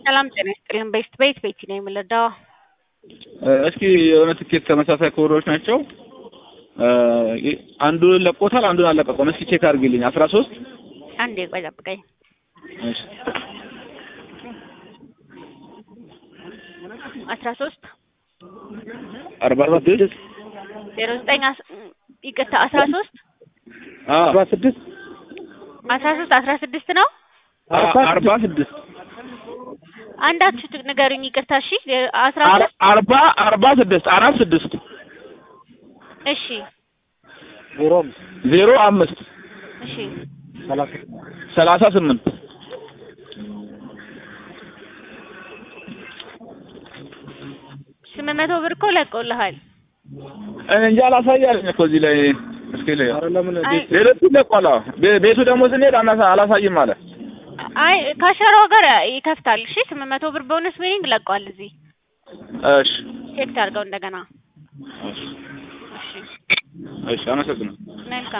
ሰላም ጤና ይስጥልን። ቤስት ቤት ቤቲ ነው የምልዳው። እስኪ የሆነ ትኬት ተመሳሳይ ኮዶች ናቸው። አንዱን ለቆታል፣ አንዱን አለቀቀም። እስኪ ቼክ አድርጊልኝ። አስራ ሶስት አንዴ ቆይ ጠብቀኝ። እሺ አስራ ሶስት አርባ ስድስት ዜሮ ዘጠኝ አስ- ይቅርታ አስራ ሶስት አርባ ስድስት አስራ ሶስት አስራ ስድስት ነው። አርባ ስድስት አንዳችሁ ንገሩኝ። ይቅርታ እሺ። አስራ ሶስት አርባ አርባ ስድስት አራት ስድስት እሺ ዜሮ አምስት እሺ ሰላሳ ስምንት ስምንት መቶ ብር እኮ ለቀውልሃል። እኔ እንጂ አላሳያለኝ እኮ እዚህ ላይ እስኪ ላይ አይ ሌሎቹ ለቋላ ቤቱ ደግሞ ስንሄድ አናሳ- አላሳይም አለ። አይ ከሸራው ጋር ይከፍታል። እሺ ስምንት መቶ ብር ቦነስ ዊኒንግ ለቀዋል። እዚህ እሺ ቼክ ታድርገው እንደገና። እሺ እሺ እሺ አመሰግናለሁ። መልካም